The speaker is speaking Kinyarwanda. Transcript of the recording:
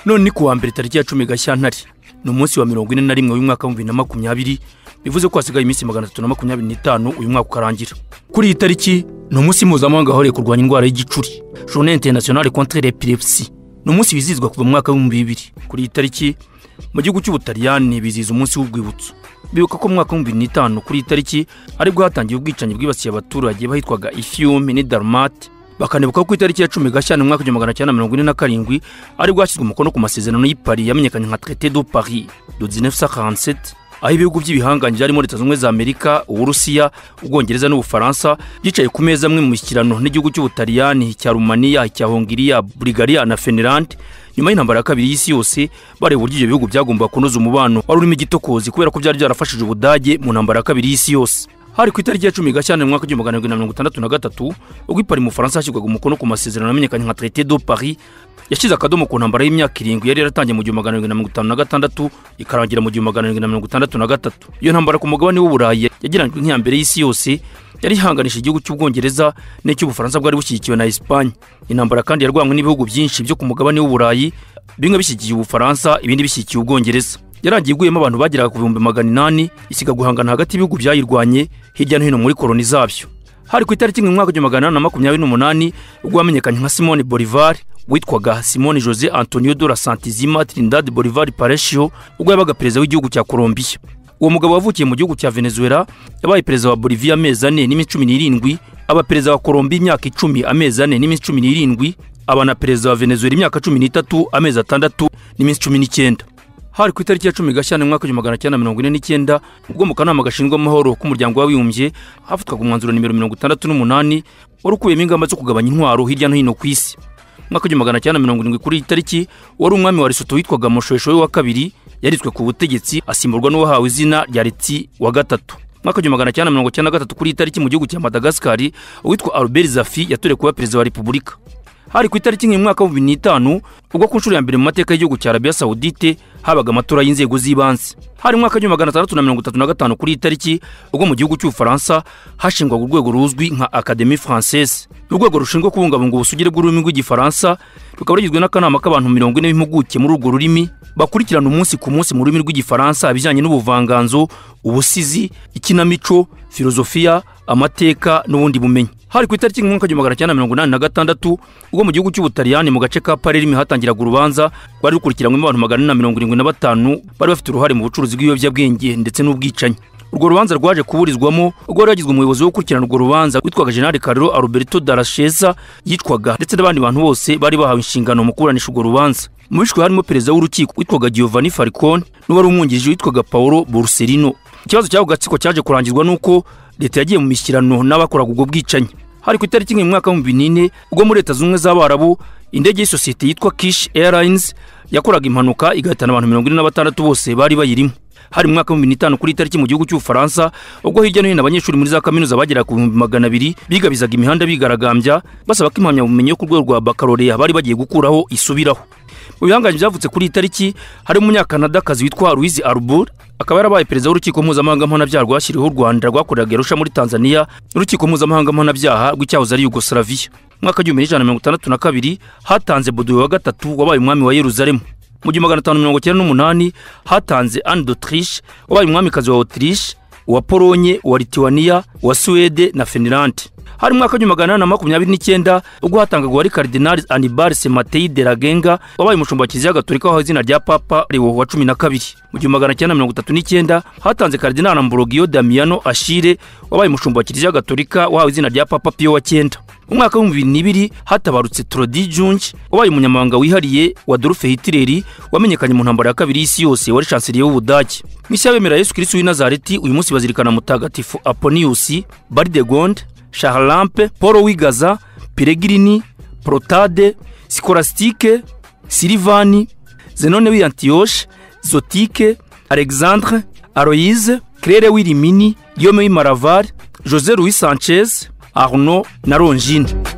none ni kuwa mbere tariki ya cumi gashyantare ni umunsi wa mirongo ine na rimwe w'umwaka wa bibiri na makumyabiri bivuze ko hasigaye iminsi magana atatu na makumyabiri n'itanu uyu mwaka ukarangira kuri iyi tariki ni umunsi mpuzamahanga wahariwe kurwanya indwara y'igicuri journée internationale contre l'epilepsie ni umunsi wizihizwa kuva mu mwaka w'ibihumbi bibiri kuri iyi tariki mu gihugu cy'ubutaliyani bizihiza umunsi w'urwibutso bibuka ko mu mwaka w'ibihumbi bibiri n'itanu kuri iyi tariki aribwo hatangiye ubwicanyi bwibasiye abaturage bahitwaga ifiyumi n'idarumate bakanibuka ko ku itariki ya cumi gashyantare mu mwaka w'igihumbi magana cyenda mirongo ine na karindwi aribwo hashyizwe umukono ku masezerano y'i paris yamenyekanye nka traité du paris de 1947 aho ibihugu by'ibihangange byarimo leta zunze ubumwe za amerika uburusiya ubwongereza n'ubufaransa byicaye ku meza amwe mu mishyikirano n'igihugu cy'ubutaliyani icya rumaniya icya hongiriya burigariya na fenerande nyuma y'intambara ya kabiri y'isi yose bareba uburyo ibyo bihugu byagombaga kunoza umubano wari urimo igitokozi kubera ko byari byarafashije ubudage mu ntambara ya kabiri y'isi yose hari ku itariki ya cumi gashyantare mu mwaka w'igihumbi magana arindwi na mirongo itandatu na gatatu ubwo ipari mu bufaransa hashyirwaga umukono ku masezerano yamenyekanye nka traité de paris yashyize akadomo ku ntambara y'imyaka irindwi yari yaratangiye mu gihumbi magana arindwi na mirongo itanu na gatandatu ikarangira mu gihumbi magana arindwi na mirongo itandatu na gatatu iyo ntambara ku mugabane w'uburayi yagereranyijwe nk'iya mbere y'isi yose yari ihanganisha igihugu cy'ubwongereza n'icy'ubufaransa bwari bushyigikiwe na esipanye intambara kandi yarwanywe n'ibihugu byinshi byo ku mugabane w'uburayi bimwe bishyigikiye ubufaransa ibindi bishyigikiye ubwongereza yarangiye iguyemo abantu bageraga ku bihumbi magana inani isiga guhangana hagati y'ibihugu byayirwanye hirya no hino muri koroni zabyo hari ku itariki imwe mu mwaka w'igihumbi magana inani na makumyabiri n'umunani ubwo wamenyekanye nka simone bolivar witwaga simone jose antonio de la santizima trinidad bolivar paresio ubwo yabaga perezida w'igihugu cya colombiya uwo mugabo wavukiye mu gihugu cya venezuela yabaye perezida wa boliviya amezi ane n'iminsi cumi n'irindwi aba perezida wa colombiya imyaka icumi amezi ane n'iminsi cumi n'irindwi aba na perezida wa venezuela imyaka cumi n'itatu amezi atandatu n'iminsi cumi n'icyenda hari ku itariki ya cumi gashyantare mu mwaka w'igihumbi magana cyenda mirongo ine n'icyenda ubwo mu kanama gashinzwe amahoro k'umuryango w'abibumbye hafatwaga umwanzuro nimero mirongo itandatu n'umunani wari ukubiyemo ingamba zo kugabanya intwaro hirya no hino ku isi mu mwaka w'igihumbi magana cyenda mirongo irindwi kuri iyi tariki wari umwami wa lesotho witwaga moshoeshoe wa kabiri yaritswe ku butegetsi asimburwa n'uwahawe izina rya leti wa gatatu mwaka w'igihumbi magana cyenda mirongo icyenda na gatatu kuri iyi tariki mu gihugu cya madagasikari uwitwa albert zafi yatorewe kuba perezida wa repubulika hari ku itariki nk'iyi mwaka w'ibihumbi n'itanu ubwo ku nshuro ya mbere mu mateka y'Igihugu cya arabiya sawudite habaga amatora y'inzego z'ibanze hari mu mwaka w'igihumbi magana atandatu na mirongo itatu na gatanu kuri iyi tariki ubwo mu gihugu cy'ubufaransa hashingwaga urwego ruzwi nka akademi francese urwego rushinzwe kubungabunga ubusugire bw'ururimi rw'igifaransa rukaba rugizwe n'akanama k'abantu mirongo ine b'impuguke muri urwo rurimi bakurikirana umunsi ku munsi mu rurimi rw'igifaransa ibijyanye n'ubuvanganzo ubusizi ikinamico filozofiya amateka n'ubundi bumenyi hari ku itariki nk'umwaka w'igihumbi magana cyenda mirongo inani na gatandatu ubwo mu gihugu cy'ubutaliyani mu gace ka parerimi hatangiraga urubanza rwari rukurikiranwemo abantu magana ane na mirongo irindwi na batanu bari bafite uruhare mu bucuruzi bw'ibiyobyabwenge ndetse n'ubwicanyi urwo rubanza rwaje kuburizwamo ubwo wari wagizwe umuyobozi wo gukurikirana urwo rubanza witwaga jenali kariro alberto darasheza yicwaga ndetse n'abandi bantu bose bari bahawe inshingano mu kuburanisha urwo rubanza mu bishwe harimo perezida w'urukiko witwaga giovanni falcone n'uwari umwungirije witwaga paolo borsellino ikibazo cy'ako gatsiko cyaje kurangizwa n'uko leta yagiye mu mishyikirano n'abakoraga ubwo bwicanyi hari ku itariki imwe mu mwaka w'ibihumbi n'ine ubwo muri leta zunze ubumwe z'abarabu indege y'isosiyete yitwa kish airlines yakoraga impanuka igahitana abantu mirongo ine na batandatu bose bari bayirimo hari mu mwaka w'ibihumbi n'itanu kuri tariki mu gihugu cy'ubufaransa ubwo hirya no hino abanyeshuri muri za kaminuza bageraga ku bihumbi magana abiri bigabizaga imihanda bigaragambya basaba ko impamyabumenyi yo ku rwego rwa bakaloreya bari bagiye gukuraho isubiraho mu bihangange byavutse kuri iyi tariki harimo umunyakanadakazi witwa louise arbour akaba yarabaye perezida w'urukiko mpuzamahanga mpanabyaha rwashyiriweho u rwanda rwakoreraga yarusha muri tanzania n'urukiko mpuzamahanga mpanabyaha rw'icyahoze ari yugoslavia mu mwaka w'igihumbi n'ijana na mirongo itandatu na kabiri hatanze bodowe wa gatatu wabaye umwami wa yeruzalemu mu gihumbi magana atanu mirongo icyenda n'umunani hatanze anne d'autriche wabaye umwamikazi wa autriche uwa polonye uwa lituwaniya uwa suwede na finilande hari mu mwaka w'igihumbi magana inani na makumyabiri n'icyenda ubwo hatangagwa wari karidinali anibari semateyi de ragenga wabaye umushumba wa kiliziya gatolika wahawe izina rya papa leo wa cumi na kabiri mu gihumbi magana cyenda mirongo itatu n'icyenda hatanze karidinali amborogiyo damiyano ashire wabaye umushumba wa kiliziya gatolika wahawe izina rya papa piyo wa cyenda mu mwaka w'ibihumbi bibiri n'ibiri hatabarutse torodi junge wabaye umunyamabanga wihariye wa dorufe hitireri wamenyekanye mu ntambaro ya kabiri y'isi yose wari shanseriye w'ubudage mu isi y'abemera yesu kirisi w'inazareti uyu munsi bazirikana mutagatifu aponiyusi baridegonde shaharampe paul wigaza piregirini porotade sikorasitike silivani zenone w'iyantiyoshe zotike alexandre aroyize kerere w'irimini yome w'imaravari jose louis sanchez arno na rongine